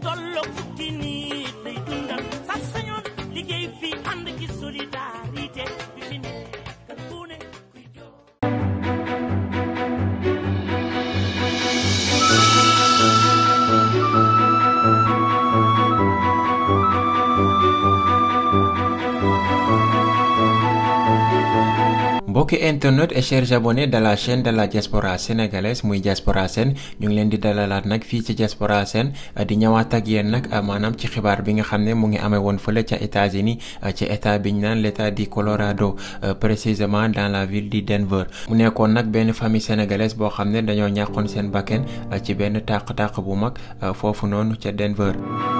tolloog fukki nit lay dundal sa sañoon liggéey fi ànd ci solidarité bi fi nekk ku ne kuy jox mbokki internet et chers abonnés de la chaîne de la diaspora sénégalaise muy diaspora sen ñu ngi leen di dalalaat nag fii ci diaspora sen di ñëwaat ak yéen nag maanaam ci xibaar bi nga xam ne mu ngi amee woon fële ca États-Unis ci état bi ñu naan l'état du Colorado précisément dans la ville de Denver mu nekkoon nag benn famille sénégalaise boo xam ne dañoo ñàkkoon seen bakken ci benn tàq-tàq bu mag foofu noonu ca Denver.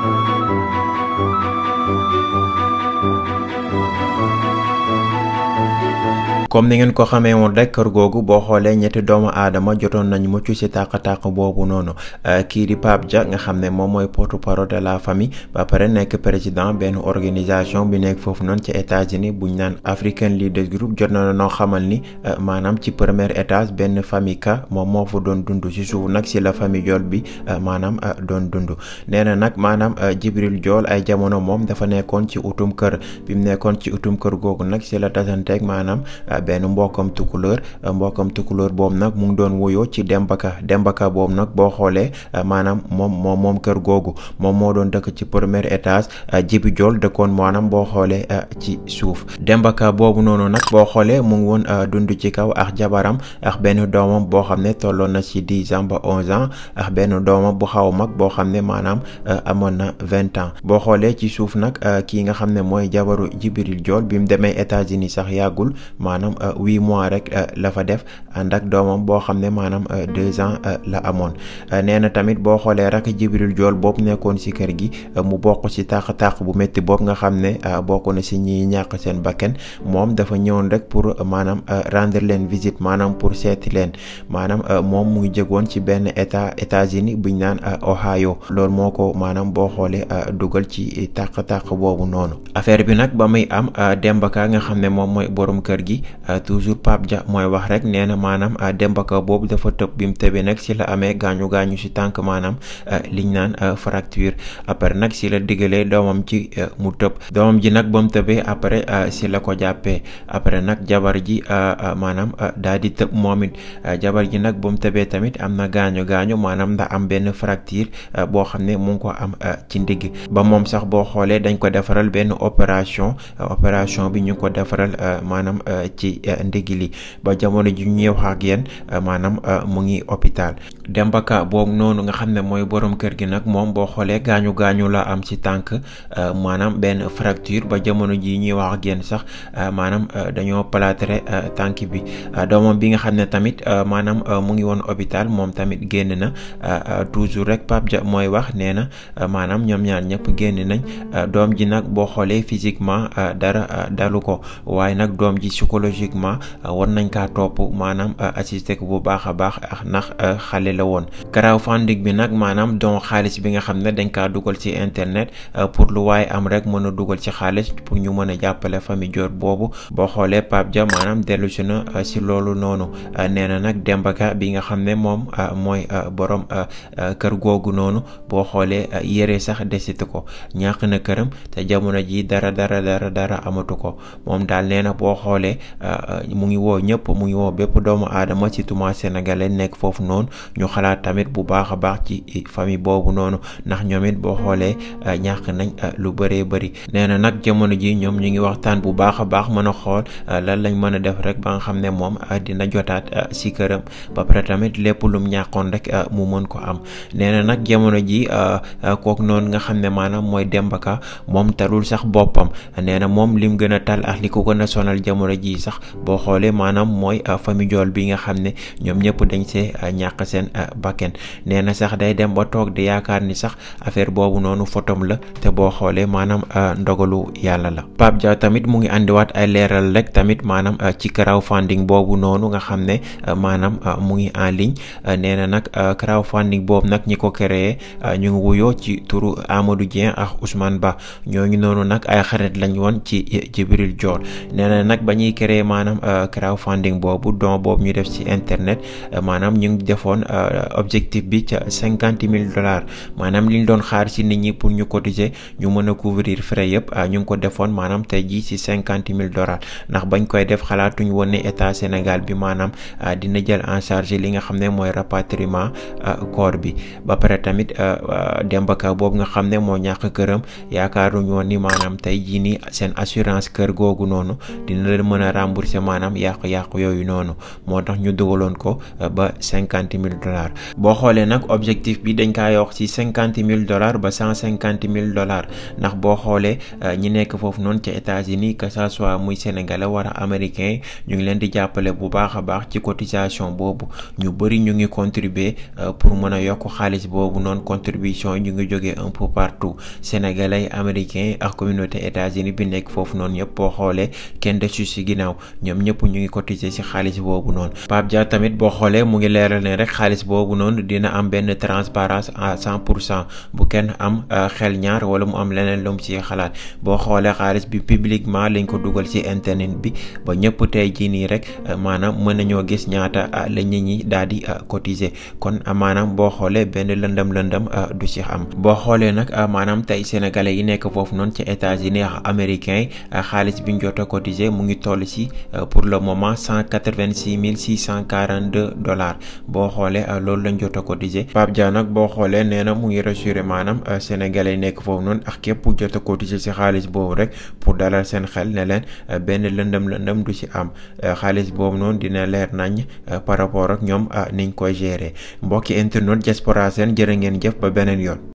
comme ni ngeen ko xamee woon rek kër googu boo xoolee ñetti doomu aadama jotoon nañ mucc ci tàq-tàq boobu noonu kii di Pape Dia nga xam ne moom mooy porte-parole de la famille ba pare nekk président benn organisation bi nekk foofu noonu ci États-Unis buñ naan African Leaders Group jot na noo xamal ni maanaam ci premier étage benn famille ka moom moo fa doon dund ci suuf nag si la famille Jool bi maanaam doon dund nee na nag maanaam Jibril Jool ay jamono moom dafa nekkoon ci utum kër bi mu nekkoon ci utum kër googu nag si la tasanteeg maanaam benn mbokkam tukulóor mbokkam tukulóor boobu nag mu ngi doon wuyoo ci dembaka dembaka boobu nag boo xoolee maanaam moom moom moom kër googu moom moo doon dëkk ci premier étage jibi jool dëkkoon maanaam boo xoolee ci suuf dembaka boobu noonu nag boo xoolee mu ngi woon dund ci kaw ak jabaram ak benn doomam boo xam ne tolloon na ci dix ans ba onze ans ak benn doomam bu xaw mag boo xam ne maanaam amoon na vingt ans boo xoolee ci suuf nag kii nga xam ne mooy jabaru jibril jool bi mu demee États-Unis sax yàggul maanaam huit mois rek la fa def ànd ak doomam boo xam ne maanaam deux ans la amoon nee na tamit boo xoolee rek Jibril Jool boobu nekkoon ci kër gi mu bokk ci tàq-tàq bu métti boobu nga xam ne bokk na ci ñi ñàkk seen bakken moom dafa ñëwoon rek pour maanaam rendre leen visite maanaam pour seeti leen maanaam moom mu ngi jógoon ci benn état États-Unis buñ naan Ohio loolu moo ko maanaam boo xoolee dugal ci tàq-tàq boobu noonu affaire bi nag ba muy am Demba Ka nga xam ne moom mooy borom kër gi toujours Pape Dia mooy wax rek nee na maanaam Demba Ka boobu dafa tëb bi mu tëbee nag si la amee gaañu gaañu si tànk maanaam liñ naan fracture après nag si la diggalee doomam ji mu tëb doomam ji nag ba mu tëbee après si la ko jàppee après nag jabar ji maanaam daal di tëb moom it jabar ji nag ba mu tëbee tamit am na gaañu gaañu maanaam ndax am benn fracture boo xam ne mu ngi ko am ci ndigg ba moom sax boo xoolee dañ ko defaral benn opération opération bi ñu ko defaral maanaam ci ndigg li ba jamono ji ñuy wax ak yéen maanaam mu ngi hôpital Demba Ka boobu noonu nga xam ne mooy borom kër gi nag moom boo xoolee gaañu gaañu la am ci tànk maanaam benn fracture ba jamono ji ñuy wax ak yéen sax maanaam dañoo plâtré tànk bi doomam bi nga xam ne tamit maanaam mu ngi woon hôpital moom tamit génn na toujours rek Pape Dia mooy wax nee na maanaam ñoom ñaar ñëpp génn nañ doom ji nag boo xoolee physiquement dara dalu ko waaye nag doom ji psychologiquement war nañ kaa topp maanaam assisté ko bu baax a baax ak ndax xale la woon crowdfunding bi nag maanaam don xaalis bi nga xam ne dañ kaa dugal ci internet pour lu waaye am rek mën a dugal ci xaalis pour ñu mën a jàppale famille Joor boobu boo xoolee Pape Dia maanaam dellu si na si loolu noonu nee na nag Demba Ka bi nga xam ne moom mooy borom kër googu noonu boo xoolee yére sax desitu ko ñàkk na këram te jamono ji dara dara dara dara amatu ko moom daal nee na boo xoolee mu ngi woo ñëpp mu ngi woo bépp doomu aadama ci tuma sénégalais nekk foofu noonu ñu xalaat tamit bu baax a baax ci famille boobu noonu ndax ñoom it boo xoolee ñàkk nañ lu bëree bëri nee na nag jamono ji ñoom ñu ngi waxtaan bu baax a baax mën a xool lan lañ mën a def rek ba nga xam ne moom dina jotaat si këram ba pare tamit lépp lum ñàkkoon rek mu mën ko am nee na nag jamono ji kooku noonu nga xam ne maanaam mooy Demba Ka moom talul sax boppam nee na moom lim gën a tal ak li ko gën a sonal jamono ji sax boo xoolee maanaam mooy famille Jool bi nga xam ne ñoom ñëpp dañ see ñàkk seen bakken nee na sax day dem ba toog di yaakaar ni sax affaire boobu noonu fotom la te boo xoolee maanaam ndogalu yàlla la Pape Dia tamit mu ngi andiwaat ay leeral rek tamit maanaam ci crowdfunding boobu noonu nga xam ne maanaam mu ngi en ligne nee na nag crowdfunding boobu nag ñi ko créé ñu ngi wuyoo ci turu Amadou Dieng ak Ousmane Ba ñooñu noonu nag ay xarit lañ woon ci Jibril Jool nee na nag ba ñuy créé maanaam crowdfunding boobu don boobu ñu def ci internet maanaam ñu ngi defoon objectif bi ca cinquante mille dollars maanaam li ñu doon xaar ci nit ñi pour ñu cotiser ñu mën a couvrir frais yëpp ñu ngi ko defoon maanaam tey jii ci cinquante mille dollars ndax bañ koy def xalaatuñ woon ne état Sénégal bi maanaam dina jël en charge li nga xam ne mooy rapatriement corps bi ba pare tamit Demba Ka boobu nga xam ne moo ñàkk këram yaakaaruñu woon ni maanaam tey jii nii seen assurance kër googu noonu dina leen mën a rembourser maanaam yàqu-yàqu yooyu noonu moo tax ñu dugaloon ko ba cinquante mille dollars boo xoolee nag objectif bi dañ kaa yokk ci cinquante mille dollars ba cent cinquante mille dollars ndax boo xoolee ñi nekk foofu noonu ca États-Unis que ça soit muy sénégalais wala américain ñu ngi leen di jàppale bu baax a baax ci cotisation boobu ñu bëri ñu ngi contribuer pour mën a yokk xaalis boobu noonu contribution ñu ngi jógee un peu partout sénégalais américain ak communauté États-Unis bi nekk foofu noonu yëpp boo xoolee kenn desu ci ginnaaw ñoom ñëpp ñu ngi cotiser ci xaalis boobu noonu Pape Dia tamit boo xoolee mu ngi leeral ne rek xaalis boobu noonu dina am benn transparence à cent pour cent bu kenn am xel ñaar wala mu am leneen lu mu ci xalaat boo xoolee xaalis bi publiquement lañ ko dugal ci internet bi ba ñëpp tey jii nii rek maanaam mën nañoo gis ñaata la nit ñi daal di cotiser kon maanaam boo xoolee benn lëndëm lëndëm du ci am boo xoolee nag maanaam tey sénégalais yi nekk foofu noonu ci États-Unis ak américain xaalis bi ñu jot a cotiser mu ngi toll ci pour le moment cent quatre-vingt-six mille six cent quarante-deux dollars boo xoolee loolu lañ jot a cotiser Pape Dia nag boo xoolee nee na mu ngi rassurer maanaam sénégalais yi nekk foofu noonu ak képp jot a cotiser ci xaalis boobu rek pour dalal seen xel ne leen benn lëndëm lëndëm du ci am xaalis boobu noonu dina leer nañ par rapport ak ñoom niñ koy gérer mbokki internet diaspora seen jërë ngeen jëf ba beneen yoon